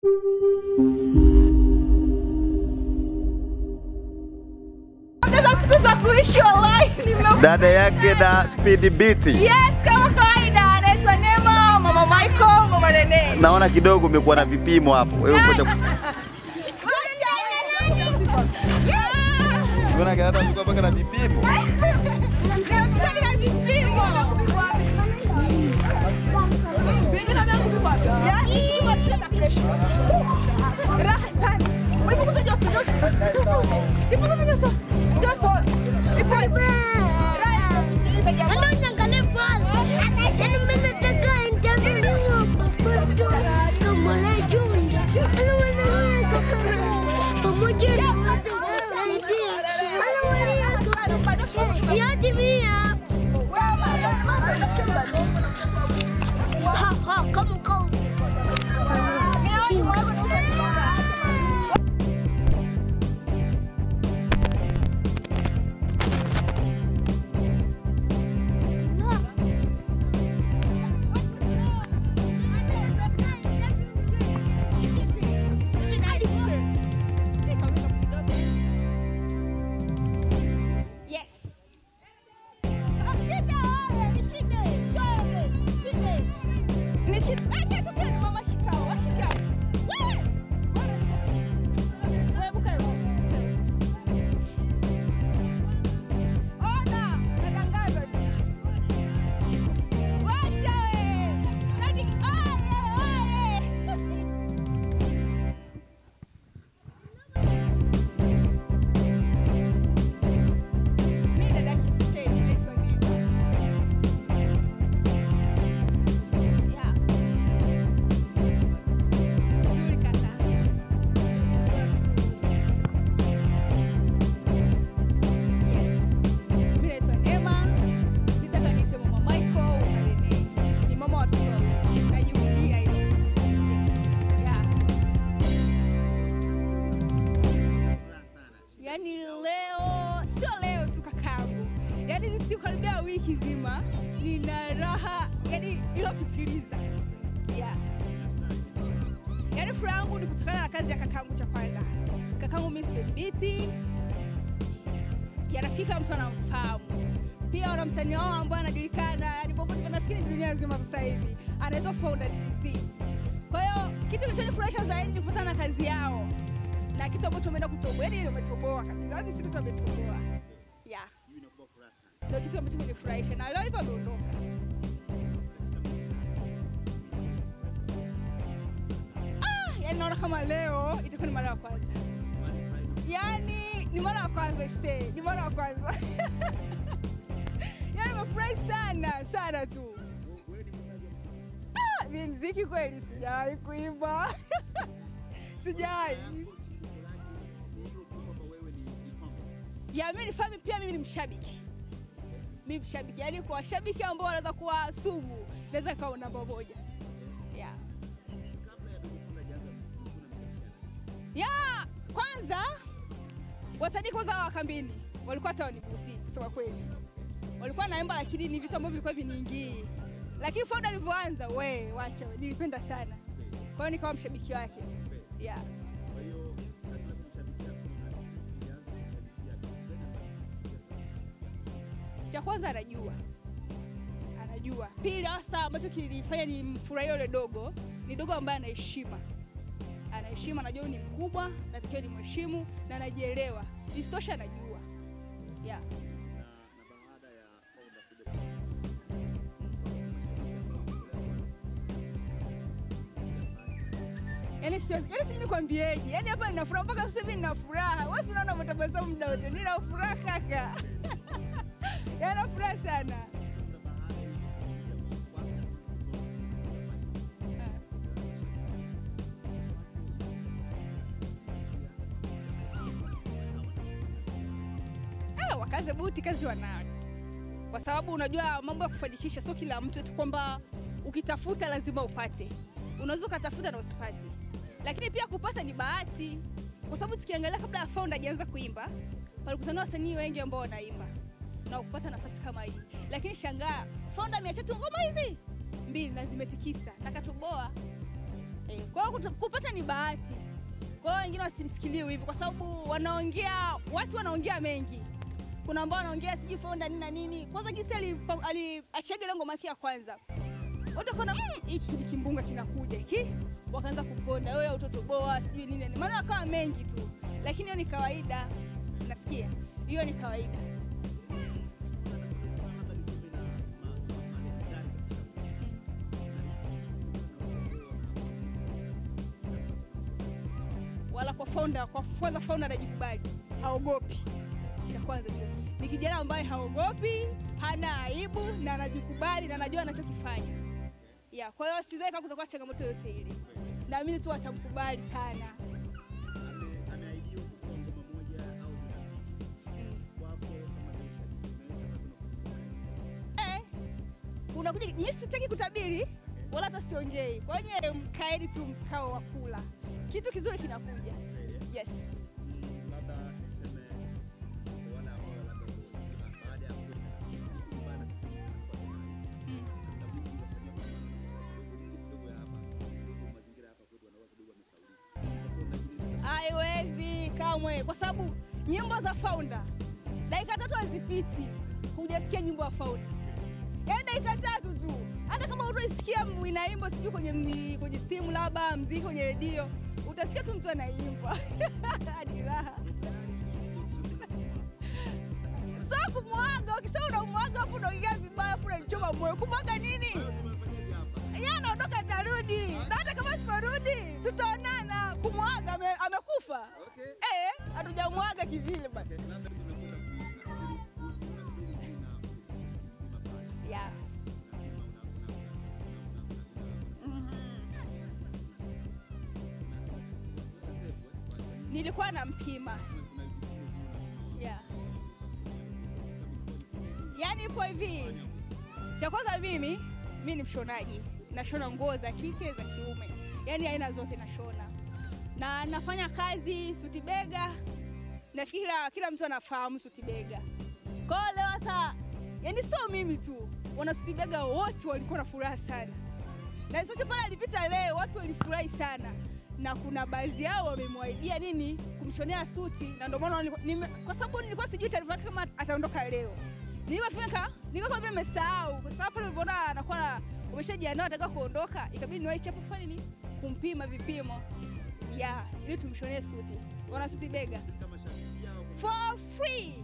Ongeza siku za kuishi wallahi nime Dada yake na Speed Beat. Yes, kama kawaida anaitwa Neema, Mama Michael, Mama Rene. Naona kidogo umekuwa na vipimo hapo. Wewe ngoja Unaona hata ulikuwa mpaka na vipimo. Raha sana. Ulipunguza joto, joto. Nipunguze joto. Joto. Nipunguze. Raha. Sikiliza jamani. Yes. Yaani leo sio leo tu kakangu, yaani ni siku karibia wiki zima nina raha yani ilopitiliza yeah. Yaani furaha yangu ni kutokana na kazi ya kakangu cha kwanza, kakangu Miss Bedbiti yanafika kila mtu anamfahamu. Pia wana msanii wao ambao anajulikana yani popote, nafikiri ni dunia nzima sasa hivi, anaitwa Founder TZ. Kwa hiyo kitu kilichonifurahisha zaidi ni kufuatana na kazi yao na kitu ambacho umeenda kutoboa, yani umetoboa kabisa, yani si kitu ametoboa yeah. Ndio kitu ambacho kinifurahisha na leo hivyo ameondoka. Ah, yani naona kama leo itakuwa ni mara ya kwanza, yani ni mara ya kwanza se, ni mara ya kwanza yani nimefurahi sana sana tu. Ah, mimi mziki kweli sijawahi kuimba sijawahi ya mimi ni fami pia mimi ni mshabiki mimi mshabiki yaani kwa washabiki ambao wanaweza kuwa sugu naweza kawa namba moja yeah. ya kwanza wasanii kwanza wa kambini walikuwa hata wanigusi kusema kweli walikuwa naimba lakini ni vitu ambavyo vilikuwa viniingii lakini Founder alivyoanza we wacha we, nilipenda sana kwa hiyo nikawa mshabiki wake yeah. cha kwanza anajua anajua pili hasa ambacho kilifanya ni mfurahia yule dogo ni dogo ambaye ana heshima ana heshima anajua huyu ni mkubwa natakiwa ni mheshimu na anajielewa isitoshe anajua yeah. Yaani sio, yaani sijui nikwambieje. Yaani hapa nina furaha mpaka sasa hivi nina furaha. Wewe si unaona umetabasamu muda wote. Nina furaha kaka. Yaani nina furaha sana. Ah, wakaze buti kazi wanayo. Kwa sababu unajua mambo ya kufanikisha sio kila mtu tu kwamba ukitafuta lazima upate. Unaweza ukatafuta na usipate. Lakini pia kupata ni bahati. Kwa sababu tukiangalia kabla ya Founder hajaanza kuimba, walikutana wasanii wengi ambao wanaimba na kupata nafasi kama hii. Lakini shangaa, Founder ameacha tu ngoma hizi mbili na zimetikisa na katoboa. Eh, kwa hiyo kutu- kupata ni ni bahati. Kwa hiyo wengine wasimsikilie hivi, kwa sababu wanaongea, watu wanaongea mengi. Kuna ambao wanaongea sijui Fonda nini na nini. Kwanza jinsi alipa- aliachiaga ile ngoma yake ya kwanza, wote wakaona "Mm, hiki ni kimbunga kinakuja hiki, wakaanza kuponda wewe utoto boa sijui nini nini, maana wakawa mengi tu, lakini hiyo ni kawaida. Nasikia hiyo ni kawaida. wala kwa founder, kwa kwanza founder anajikubali, haogopi. Cha kwanza tu ni kijana ambaye haogopi, hana aibu na anajikubali na anajua anachokifanya. Yeah, kwa hiyo sidhani kama kutakuwa changamoto yoyote ile, naamini tu watamkubali sana. Eh, unakuja, mimi sitaki kutabiri wala hata siongei. Kwa hiyo mkaeni tu mkao wa kula, kitu kizuri kinakuja. Yes. Haiwezi kamwe, kwa sababu nyimbo za Founder dakika tatu hazipiti hujasikia nyimbo ya Founder, yaani dakika tatu tu. Hata kama utaisikia inaimba sijui kwenye mni- kwenye simu labda mziki kwenye redio, utasikia tu mtu anaimba ni raha. So kumwaga, ukisema unamwaga hapo unaongea vibaya, hapo unanichoma moyo. Kumwaga nini? Yeye anaondoka atarudi, na hata kama siporudi tutaonana. Kumwaga ame, amekufa eh, hatujamwaga kivile bana. Yeah. Mhm. Nilikuwa nampima yeah. Yaani ipo hivi, cha kwanza mimi mi ni mshonaji, nashona nguo za kike za kiume, yaani aina zote nashona, na nafanya kazi suti bega. Nafikiri kila- kila mtu anafahamu suti bega. Kwa hiyo leo hata yani sio mimi tu, wana suti bega wote walikuwa na furaha sana, na sasa pale alipita leo watu walifurahi sana, na kuna baadhi yao wamemwaidia nini kumshonea suti, na ndio maana nilikuwa- nime- kwa sababu nilikuwa sijui taarifa yake kama ataondoka leo. Nilipofika nilikuwa kama vile nimesahau, kwa sababu pale nilipoona anakuwa na- umeshajiandaa ataka kuondoka, ikabidi niwahi chapo fani ni kumpima vipimo ya ili tumshonee suti, wana suti bega for free